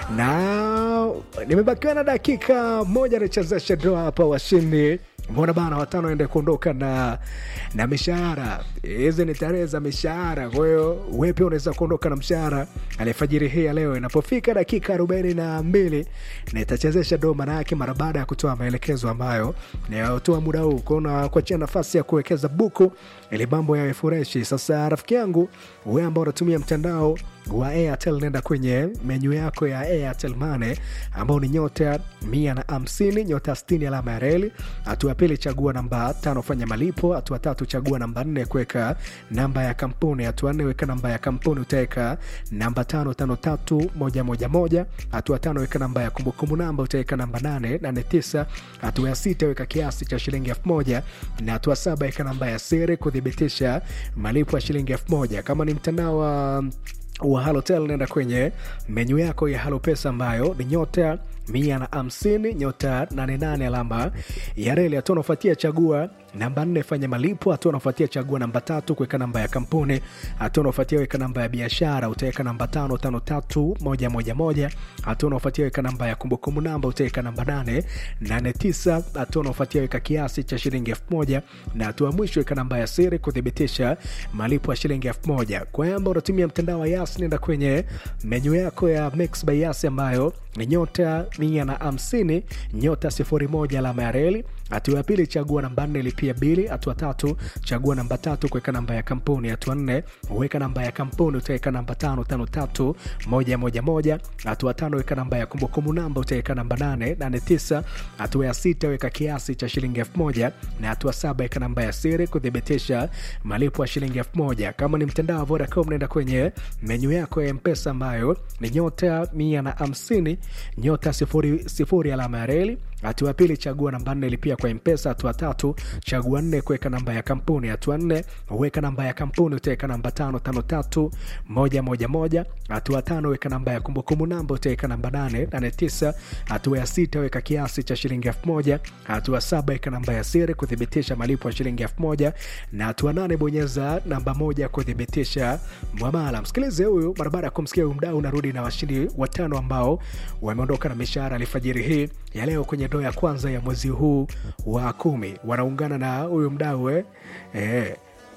na nimebakiwa na dakika moja nichezeshe doa hapa washindi mbona bana watano ende kuondoka na na mishahara hizi ni tarehe za mishahara kwa hiyo we pia unaweza kuondoka na mshahara alifajiri hii ya leo inapofika dakika arobaini na mbili nitachezesha do maana yake mara baada ya kutoa maelekezo ambayo nayotoa muda huu kuona kuachia nafasi ya kuwekeza buku ili mambo yawe fureshi sasa rafiki yangu we ambao unatumia mtandao wa airtel nenda kwenye menyu yako ya airtel mane ambao ni nyota mia na hamsini nyota stini alama ya reli hatua pili chagua namba tano fanya malipo hatua tatu chagua namba nne kuweka namba ya kampuni hatua nne weka namba ya kampuni utaweka namba tano tano tatu moja moja moja hatua tano weka namba ya kumbukumbu namba utaweka namba nane nane tisa hatua ya sita weka kiasi cha shilingi elfu moja na hatua saba weka namba ya siri kuthibitisha malipo ya shilingi elfu moja kama ni mtandao wa wa halotel nenda kwenye menyu yako ya halo pesa ambayo ni nyota mia na hamsini nyota 88 alama ya reli hatua unaofuatia chagua namba nne fanya malipo hatua unaofuatia chagua namba tatu kuweka namba ya kampuni hatua unaofuatia weka namba ya biashara utaweka namba tano tano tatu moja moja moja hatua unaofuatia weka namba ya kumbukumbu namba utaweka namba nane nane tisa hatua unaofuatia weka kiasi cha shilingi elfu moja na hatua mwisho weka namba ya siri kuthibitisha malipo ya shilingi elfu moja kwa yamba unatumia mtandao wa yas nenda kwenye menyu yako ya mix by yas ambayo ni nyota mia na hamsini nyota sifuri moja alama ya reli hatua ya pili chagua namba nne lipia bili hatua tatu chagua namba tatu kuweka namba ya kampuni hatua nne weka namba ya kampuni utaweka namba tano tano tatu moja moja moja hatua tano weka namba ya kumbukumbu namba utaweka namba nane nane tisa hatua ya sita weka kiasi cha shilingi elfu moja na hatua saba weka namba ya siri kuthibitisha malipo ya shilingi elfu moja kama ni mtandao wa vodacom naenda kwenye menyu yako ya mpesa ambayo ni nyota mia na hamsini nyota sifuri, sifuri alama ya reli hatua pili chagua namba nne lipia kwa mpesa hatua tatu chagua nne kuweka namba ya kampuni hatua nne weka namba ya kampuni utaweka namba tano tano tatu moja moja moja hatua tano weka namba ya kumbukumbu namba utaweka namba nane nane tisa hatua ya sita weka kiasi cha shilingi elfu moja hatua saba weka namba ya siri kuthibitisha malipo ya shilingi elfu moja na hatua nane bonyeza namba moja kuthibitisha mwamala msikilize huyu mara baada ya kumsikia huyu mdau unarudi na washindi watano ambao wameondoka na mishahara alfajiri hii ya leo kwenye doo ya kwanza ya mwezi huu wa kumi wanaungana na huyu mdau eh? Eh.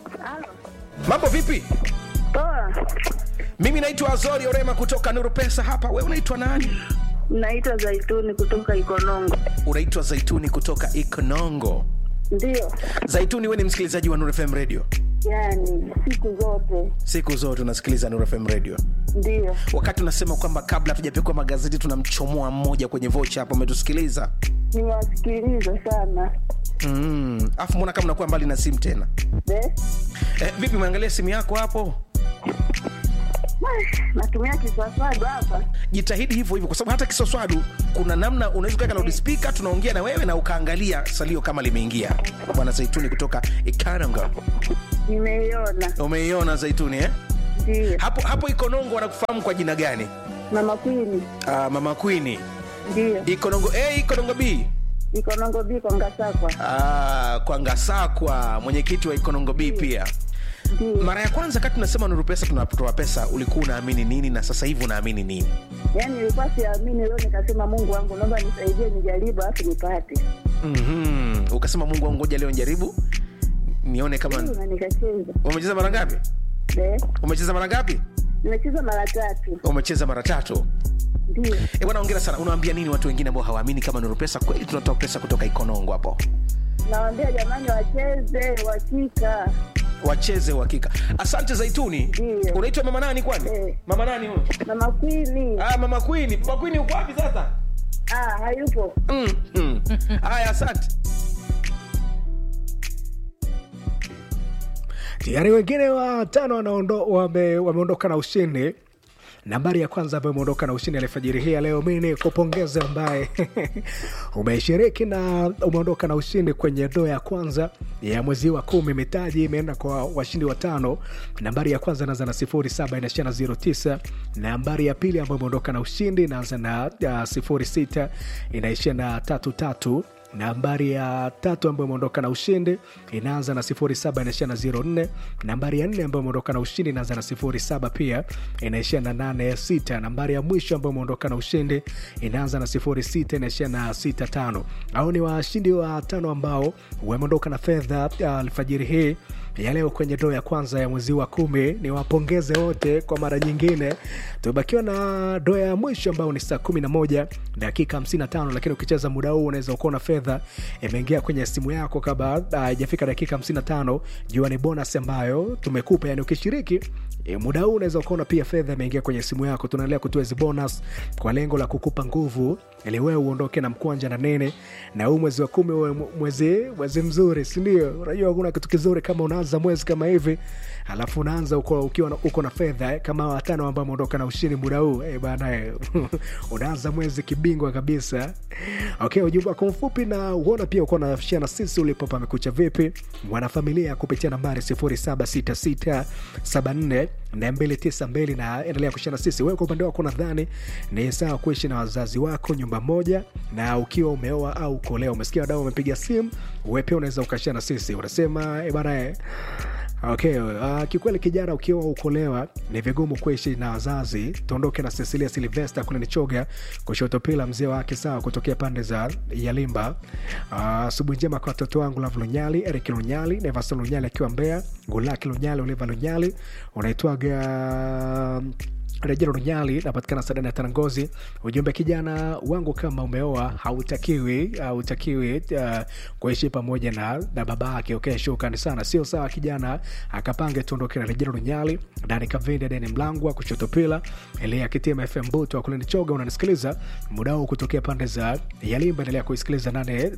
mambo vipi Poa, mimi naitwa azori orema kutoka nuru pesa hapa we unaitwa nani naitwa Zaituni kutoka Ikonongo. unaitwa zaituni kutoka ikonongo Ndio, zaituni we ni msikilizaji wa nuru fm radio yani siku zote siku zote unasikiliza nuru fm radio ndio. wakati unasema kwamba kabla hatujapekua magazeti tunamchomoa mmoja kwenye vocha hapo umetusikiliza Niwasikiliza sana mm. afu mbona kama unakuwa mbali na simu tena de eh, vipi umeangalia simu yako hapo natumia kiswaswadu hapa. jitahidi hivyo hivyo kwa sababu hata kiswaswadu kuna namna unaweza kuweka loudspeaker tunaongea na wewe na ukaangalia salio kama limeingia bwana zaituni kutoka ikananga Nimeiona umeiona zaituni eh? ndio. hapo hapo ikonongo wanakufahamu kwa jina gani Mama Kwini uh, mama kwini ndio. ikonongo a ikonongo b Ikonongo biko Ngasakwa Ah, kwa ngasakwa mwenyekiti wa ikonongo b pia ndio. mara ya kwanza kati tunasema nuru pesa tunatoa pesa ulikuwa unaamini nini na sasa hivi unaamini nini Yani nilikuwa siamini, leo nikasema Mungu wangu, naomba nisaidie, nijaribu alafu nipate mm-hmm. ukasema mungu wangu ngoja leo njaribu nione kama Ndio, na nikacheza umecheza mara ngapi de. umecheza mara ngapi Nimecheza mara tatu umecheza mara tatu ndio. e bwana ongera sana unawaambia nini watu wengine ambao hawaamini kama nuru pesa kweli tunatoa pesa kutoka ikonongo hapo Nawaambia jamani, wacheze wakika wacheze uhakika asante zaituni Ndio. unaitwa mama nani kwani Eh. mama nani huyo Mama Kwini ah, mama kwini mama kwini uko wapi sasa ah, hayupo mm, mm. haya asante tayari wengine watano wanaondo- wame- wameondoka na ushindi nambari ya kwanza ambayo umeondoka na ushindi alfajiri hii ya leo mi ni kupongeza ambaye umeshiriki na umeondoka na ushindi kwenye doo ya kwanza ya mwezi wa kumi mitaji imeenda kwa washindi watano nambari ya kwanza inaanza na sifuri saba inaishia na ziro tisa nambari ya pili ambayo imeondoka na ushindi inaanza na uh, sifuri sita inaishia na tatu tatu nambari ya tatu ambayo imeondoka na ushindi inaanza na 07 inaishia na 04 nambari ya nne ambayo imeondoka na ushindi inaanza na 07 pia inaishia na 86 nambari ya mwisho ambayo imeondoka na ushindi inaanza na 06 inaishia na 65 au ni washindi wa tano ambao wameondoka na fedha uh, alfajiri hii ya leo kwenye doo ya kwanza ya mwezi wa kumi ni wapongeze wote kwa mara nyingine tumebakiwa na doo ya mwisho ambao ni saa 11 dakika 55 lakini ukicheza muda huu unaweza ukuona fedha imeingia kwenye simu yako kabla haijafika dakika 55 jua ni bonus ambayo tumekupa yani ukishiriki E, muda huu unaweza ukaona pia fedha imeingia kwenye simu yako tunaendelea kutoa hizi bonus kwa lengo la kukupa nguvu ili wewe uondoke na mkwanja na nene na huu mwezi wa kumi uwe mwezi mwezi mzuri sindio unajua hakuna kitu kizuri kama unaanza mwezi kama hivi alafu unaanza uko, ukiwa na, uko na fedha eh, kama watano ambao ameondoka na ushindi muda huu eh, bana eh, unaanza mwezi kibingwa kabisa okay ujumbe wako mfupi na uona pia uko nashia na sisi ulipo pamekucha vipi mwanafamilia kupitia nambari 076674 na 292 na endelea kushia na sisi wewe kwa upande wako nadhani ni sawa kuishi na wazazi wako nyumba moja na ukiwa umeoa au ukolewa umesikia wadau wamepiga simu wewe pia unaweza ukashia na sisi unasema eh, bana eh, okay uh, kikweli kijana ukiwa ukolewa ni vigumu kuishi na wazazi tuondoke na cecilia silvester kule nichoga kushoto pila mzee wake sawa kutokea pande za yalimba asubuhi uh, njema kwa watoto wangu lav lunyali erik lunyali nevas lunyali akiwa mbea gulaki lunyali oliva lunyali unaitwaga rejero runyali napatikana sadani ya tarangozi ujumbe kijana wangu kama umeoa hautakiwi hautakiwi uh, kuishi pamoja na, na baba yake okay, shukrani sana sio sawa kijana akapange tuondoke na rejero runyali dani kavindi deni mlangwa kuchotopila elia kitima fm buto akuleni choga unanisikiliza muda huu kutokea pande za yalimba endelea kuisikiliza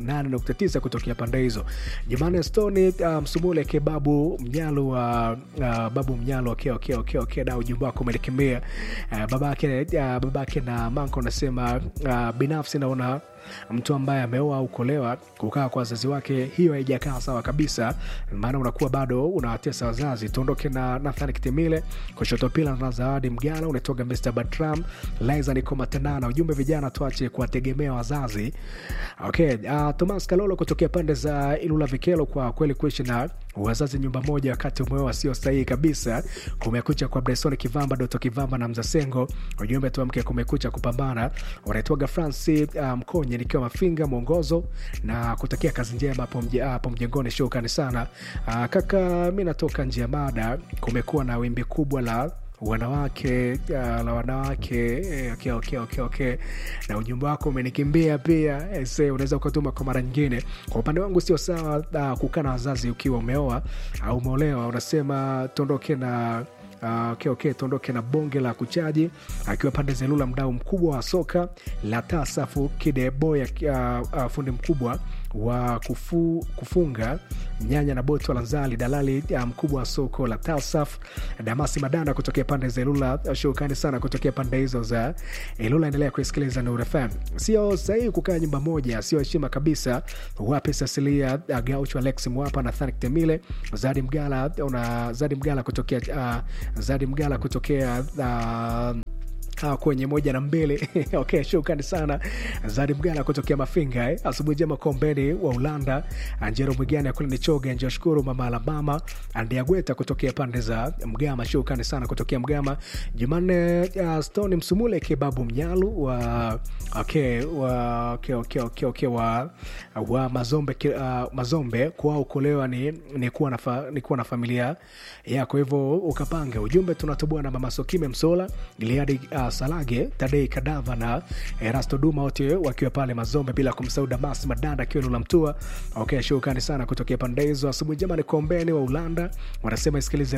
89 kutokea pande hizo jumane stoni uh, msumule kebabu mnyalo wa uh, babu mnyalo okay, okay, okay, okay, da ujumbe wako umelikimbia uh, babake uh, babake na manko anasema uh, binafsi naona mtu ambaye ameoa au kuolewa kukaa kwa wazazi wake hiyo haijakaa sawa kabisa maana unakuwa bado unawatesa wazazi tuondoke na nathan kitimile kushoto pila na zawadi mgala unatoga mr batram liza niko matanana ujumbe vijana tuache kuwategemea wazazi okay uh, thomas kalolo kutokea pande za ilula vikelo kwa kweli kuishi na wazazi nyumba moja wakati umeoa sio sahihi kabisa kumekucha kwa bresoni kivamba doto kivamba na mzasengo ujumbe tuamke kumekucha kupambana unaitwaga franci uh, mkonye nikiwa mafinga mwongozo na kutakia kazi njema hapo mje- hapo mjengoni shukrani sana uh, kaka mi natoka nje ya mada kumekuwa na wimbi kubwa la wanawake uh, la wanawake eh, okay, okay, okay, okay. na ujumbe wako umenikimbia pia eh, se unaweza ukatuma kwa mara nyingine kwa upande wangu sio sawa uh, kukaa na wazazi ukiwa umeoa au umeolewa unasema tuondoke na Uh, okay, okay, tuondoke na bonge la kuchaji akiwa pande zelula mdau mkubwa wa soka la tasafu kideboya uh, uh, fundi mkubwa wa kufu, kufunga nyanya na boto la nzali dalali uh, mkubwa wa soko la tasaf damasi madanda kutokea pande za ilula uh, shukrani sana kutokea pande hizo za ilula endelea kuisikiliza nur fm sio sahihi kukaa nyumba moja sio heshima kabisa wape sasilia uh, gaucho alex mwapa na thanik temile zadi mgala una zadi mgala kutokea uh, zadi mgala kutokea uh, Ah, kwenye moja na mbili okay, shukrani sana zadi mgala kutokea mafinga eh. asubuhi njema kombeni wa ulanda anjero mwigani akule nichoge njoshukuru mama alabama andiagweta kutokea pande za mgama shukrani sana kutokea mgama jumanne uh, stone msumule kebabu mnyalu wa okay, wa okay, okay, okay, okay, wa, wa mazombe ki- uh, mazombe kwao kuolewa ni, ni, kuwa na fa, ni kuwa na familia yako hivyo ukapanga ujumbe tunatoboa na mama sokime msola iliadi uh, salage tadei kadava na erasto duma wote wakiwa pale mazombe bila kumsahau damas madanda akiwa lula mtua okay, shukrani sana kutokea pande hizo asubuhi njema ni kombeni wa ulanda wanasema isikilize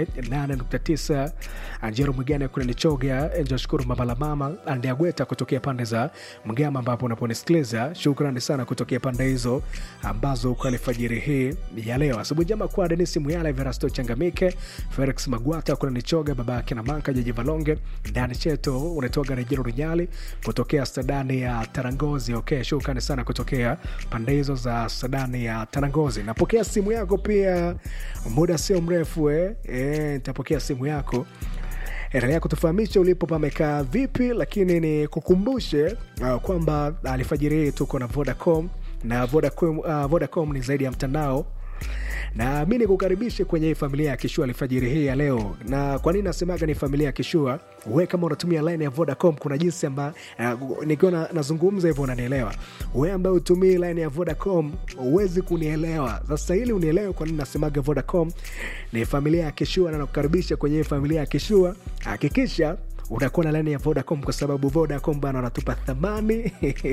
89 anjero mwigani kule nichoga njoshukuru mamalamama andiagweta kutokea pande za mgama ambapo unaponisikiliza shukrani sana kutokea pande hizo ambazo uko alfajiri hii ya leo asubuhi njema kwa denisi muyala verasto changamike felix magwata kule nichoga baba yake na manka jaji valonge ndani cheto unatoga rejero runyali kutokea stadani ya tarangozi okay shukrani sana kutokea pande hizo za stadani ya tarangozi napokea simu yako pia muda sio mrefu eh. Eh, nitapokea simu yako endelea kutufahamisha ulipo pamekaa vipi lakini ni kukumbushe uh, kwamba alfajiri hii tuko na vodacom na Vodacom, uh, Vodacom ni zaidi ya mtandao na mi nikukaribishe kwenye hii familia ya kishua alfajiri hii ya leo na kwa nini nasemaga ni familia ya kishua we kama unatumia line ya vodacom kuna jinsi amba uh, nikiwa na- nazungumza hivyo unanielewa we ambaye utumii line ya vodacom huwezi kunielewa sasa ili unielewe kwa nini nasemaga vodacom ni familia ya kishua na nakukaribisha kwenye hii familia ya kishua hakikisha unakuwa na laini ya vodacom kwa sababu vodacom bana wanatupa thamani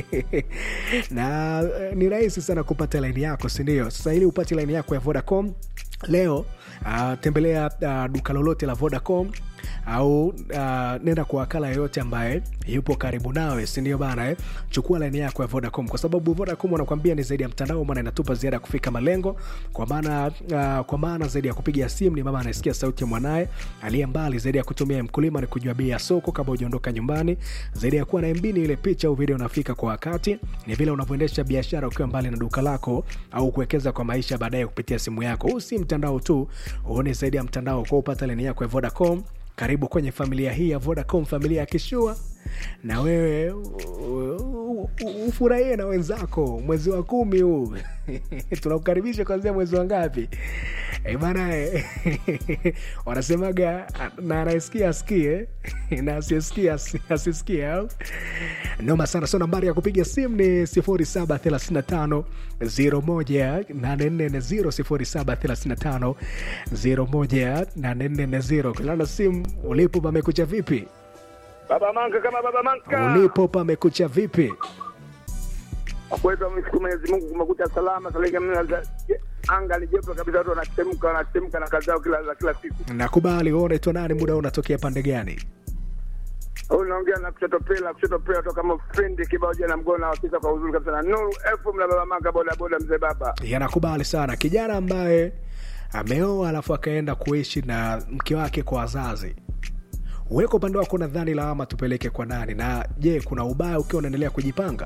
na eh, ni rahisi sana kupata laini yako sindio sasa ili upate laini yako ya vodacom leo uh, tembelea uh, duka lolote la vodacom au uh, nenda kwa wakala yoyote ambaye yupo karibu nawe sindio bana eh? chukua laini yako ya vodacom kwa sababu vodacom wanakwambia ni zaidi ya mtandao maana inatupa ziada ya kufika malengo kwa maana uh, kwa maana zaidi ya kupiga simu ni mama anasikia sauti ya mwanaye aliye mbali zaidi ya kutumia mkulima ni kujua bei ya soko kabla hujaondoka nyumbani zaidi ya kuwa na mbini ile picha au video unafika kwa wakati ni vile unavyoendesha biashara ukiwa mbali na duka lako au kuwekeza kwa maisha baadaye kupitia simu yako huu si mtandao tu uone zaidi ya mtandao kwa upata leni yako ya vodacom karibu kwenye familia hii ya vodacom familia ya kishua na wewe u- u- u- ufurahie na wenzako mwezi wa kumi huu tunakukaribisha kwanzia mwezi wa ngapi Eh, bana eh, wanasemaga na anayesikia asikie na asiyesikia asi- asisikie au noma sana so nambari ya kupiga simu ni 0735 01840 0735 kulana simu ulipo pamekucha vipi Baba Manka kama Baba Manka. ulipo pamekucha vipi Kwetu mshukuru Mwenyezi Mungu kumekucha salama salika anga ni joto kabisa watu wanatemka wanatemka na kazi zao kila za kila siku. nakubali wewe unaitwa nani muda huu unatokea pande gani Huyu naongea na kushoto pela kushoto pela toka kama friend kibao jana mgona wakisa kwa uzuri kabisa na Nuru FM na Baba Manka boda boda mzee baba. yanakubali sana kijana ambaye ameoa alafu akaenda kuishi na mke wake kwa wazazi uweko upande wako nadhani lawama tupeleke kwa nani na je kuna ubaya ukiwa unaendelea kujipanga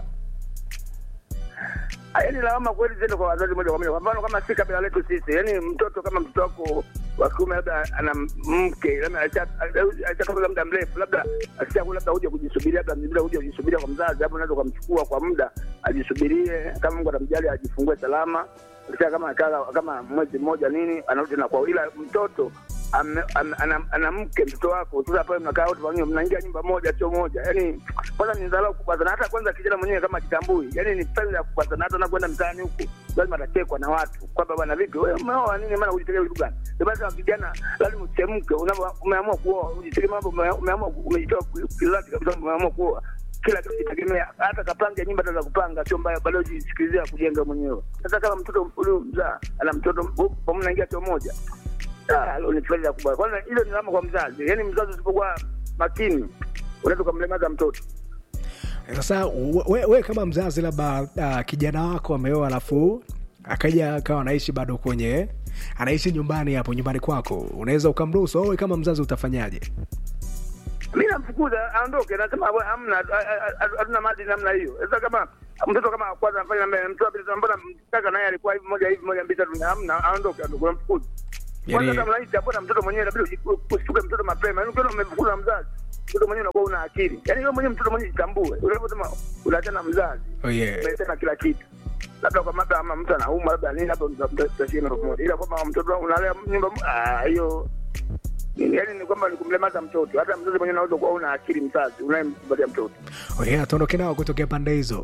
Yaani lawama kweli ziende kwa wazazi moja kwa moja. Kwa mfano kama si kabila letu sisi, yaani mtoto kama mtoto wako wa kiume labda ana mke labda ashatoka muda mrefu, labda ashaku labda huja kujisubiria, labda bila huja kujisubiria kwa mzazi, hapo unaweza ukamchukua kwa muda ajisubirie, kama Mungu atamjali ajifungue salama. Kisha kama akaa kama mwezi mmoja nini, anarudi na kwao, ila mtoto ame- ame- ana ana mke mtoto wako sasa pale mnakaa wote pamoja mnaingia nyumba moja sio moja yani kwanza ni dharau kubwa sana hata kwanza kijana mwenyewe kama kitambui yani ni pesa kubwa sana hata anakwenda mtaani huku lazima atachekwa na watu kwamba bwana vipi wewe umeoa nini maana ujitegemea vitu gani ndio basi kijana lazima uchemke unapo umeamua kuoa ujitegemea mambo ume- umeamua ku- umejitoa kilati kabisa umeamua kuoa kila kitu kitegemea hata kapanga nyumba ataweza kupanga sio mbaya bado jisikilizia kujenga mwenyewe sasa kama mtoto huyu mzaa ana mtoto pamoja naingia sio moja Ah, hilo ni faida kubwa. Kwanza hilo ni lama kwa mzazi, yaani mzazi usipokuwa makini unaweza ukamlemaza mtoto. sasa we, we kama mzazi labda uh, kijana wako ameoa alafu akaja akawa anaishi bado kwenye anaishi nyumbani hapo nyumbani kwako unaweza ukamruhusu wewe kama mzazi utafanyaje Mi namfukuza aondoke, nasema "Bwana, hamna, a- a- a- hatuna maadili namna hiyo. Sasa kama mtoto kama kwanza anafanya namna mtoto pili, mbona kaka naye alikuwa hivi moja hivi moja mbili tatu, hamna, aondoke, aondoke, unamfukuza kwanza. Yani- Hata mlaiti hapo na mtoto mwenyewe inabidi uji- usituke mtoto mapema, yaani ukiona umemfukuza na mzazi mtoto mwenyewe unakuwa una akili, yaani wewe mwenyewe mtoto mwenyewe jitambue. Unaposema unaachana na mzazi oh, yeah. umesema kila kitu labda kwa labda ama mtu anauma labda nini labda mtashia pamoja, ila kwamba mtoto wangu unalea nyumba mo- ah, hiyo yaani ni kwamba ni kumlemaza mtoto. Hata mzazi mwenyewe unaweza kuwa una akili, mzazi unayemkubalia mtoto. Oh, yeah, tuondoke nao kutokea pande hizo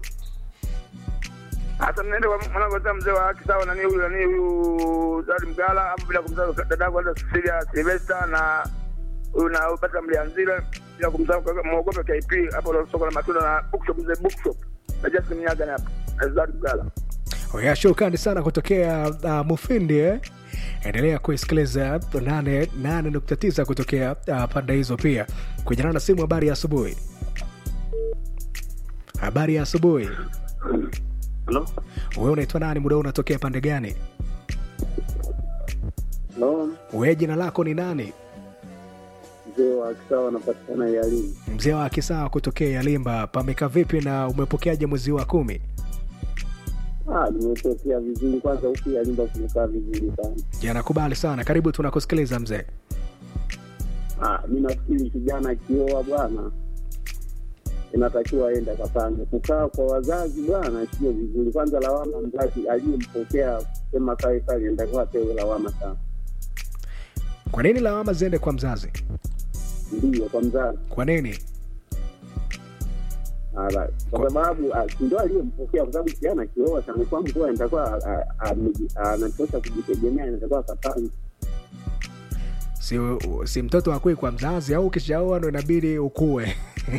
Hata mnaenda kwa mwanangu sasa, mzee wa haki sawa, nani huyu nani huyu Zari Mgala, hapo bila kumsahau dadangu hata Cecilia Silvester na huyu na Bata Mlianzila, bila kumsahau kaka muogope KP hapo soko la matunda na bookshop, mzee bookshop na Justin Nyaga hapo na Zari Mgala. Oh, yeah, shukrani sana kutokea uh, mufindi eh? endelea kuisikiliza 89 kutokea uh, pande hizo pia kujana na simu habari ya asubuhi habari ya asubuhi Halo? wewe unaitwa nani muda huu unatokea pande gani Halo? wewe jina lako ni nani Mzee wa Kisawa anapatikana Yalini. mzee wa kisawa kutokea yalimba pameka vipi na umepokeaje mwezi wa kumi Ah, nimetokea vizuri kwanza huku Yalimba kumekaa vizuri sana. yanakubali sana karibu tunakusikiliza mzee Ah, mi nafikiri kijana akioa bwana, inatakiwa aende akapange. Kukaa kwa wazazi bwana sio vizuri. Kwanza lawama mzazi aliyempokea kusema kae pale, inatakiwa apewe lawama sana, kwa nini lawama ziende kwa mzazi ndiyo kwa mzazi kwa nini Ala, kwa sababu ah, si ndo aliyempokea, kwa sababu kijana kioa amekuwa mkuu, anatakiwa ah, ah, ameji- anatosha kujitegemea, anatakiwa akapange. si, si mtoto akui kwa mzazi au ukishaoa ndo inabidi ukue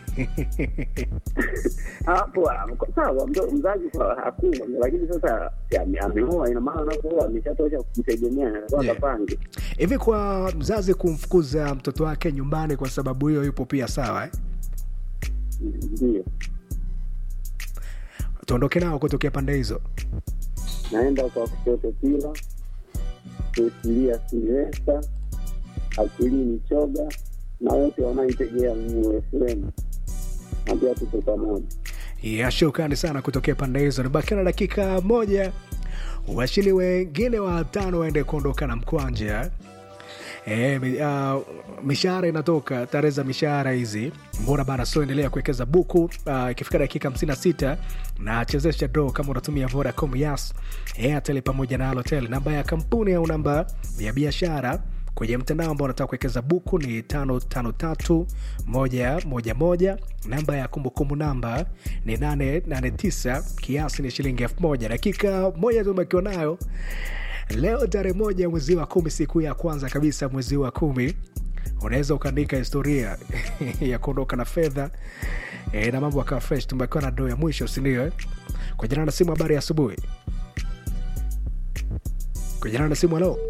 hapo ah, sawa, mdo- mzazi kwa hakuna, lakini sasa si ame- ameoa, ina maana anapooa ameshatosha kujitegemea, anatakiwa Yeah. akapange. hivi kwa mzazi kumfukuza mtoto wake nyumbani kwa sababu hiyo yupo pia sawa eh? Ndio tuondoke nao kutokea pande hizo naenda kwa kushoto pila kusilia Silvesta akilini choga na wote wanaoitegea Mungu FM, ambia tuko pamoja. ya shukrani sana kutokea pande hizo nibakia na dakika moja washini wengine watano waende kuondoka na mkwanja E, mi, uh, mishahara inatoka tarehe za mishahara hizi mbona bana so endelea kuwekeza buku uh, ikifika dakika 56 na chezesha do kama unatumia vodacom yas airtel pamoja na alotel namba ya kampuni au namba ya biashara kwenye mtandao ambao unataka kuwekeza buku ni 553111 namba ya kumbukumbu namba ni 889 kiasi ni shilingi 1000 dakika moja tumekiwa nayo leo tarehe moja mwezi wa kumi siku ya kwanza kabisa mwezi wa kumi unaweza ukaandika historia ya kuondoka na fedha e, na mambo akawa fresh tumekiwa na doo ya mwisho sindio eh? kwa jina na simu habari ya asubuhi kwa jina na simu halo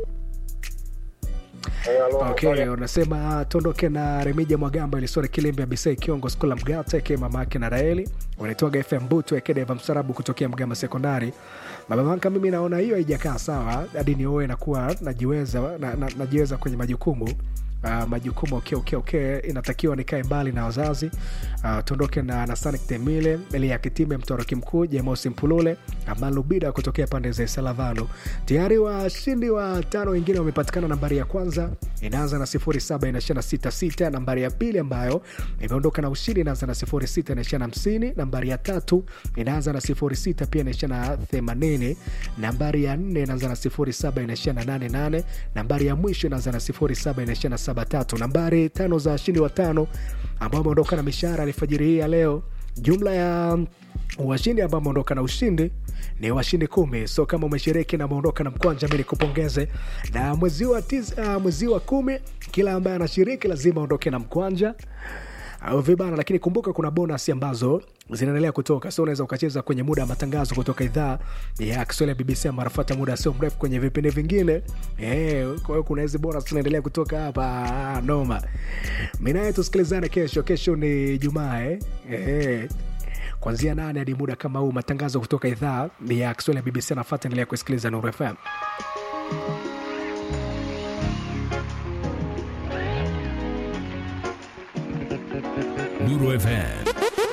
okay unasema tuondoke na remija mwagamba ilisore kilembe ya bisei kiongo skula mgata ke mama yake na raeli unaitwaga fm butu ekedeva msarabu kutokea mgamba sekondari babamanka mimi naona hiyo haijakaa sawa hadi nioe nakuwa najiweza na, na, najiweza kwenye majukumu Uh, majukumu okay, okay, okay. inatakiwa nikae mbali na wazazi uh, tuondoke na nasanik temile elia kitime mtoroki mkuu jemosi mpulule amalubida kutokea pande za salavano tayari washindi wa tano wengine wamepatikana nambari ya kwanza inaanza na 07 inaishia na 66 nambari ya pili ambayo imeondoka na ushindi inaanza na 06 inaishia na 50 nambari ya tatu inaanza na 06 pia inaishia na 80 nambari ya nne inaanza na 07 inaishia na 88 nambari ya mwisho inaanza na 07 inaishia na 73 nambari tano za washindi wa tano ambao wameondoka na mishahara alfajiri hii ya leo jumla ya washindi ambao wameondoka na ushindi ni washindi kumi so kama umeshiriki na umeondoka na mkwanja mi nikupongeze na mwezi wa tis, uh, mwezi wa kumi kila ambaye anashiriki lazima aondoke na mkwanja au vibana lakini kumbuka kuna bonus ambazo zinaendelea kutoka so unaweza ukacheza kwenye muda wa matangazo kutoka idhaa ya kiswahili ya bbc ambayo anafuata muda sio mrefu kwenye vipindi vingine Eh, kwa hiyo kuna hizi bonus zinaendelea kutoka hapa Ah, noma mi naye tusikilizane kesho kesho ni jumaa eh? Eh, kuanzia nane hadi muda kama huu matangazo kutoka idhaa ya kiswahili ya bbc anafata endelea kusikiliza nuru fm Nuru FM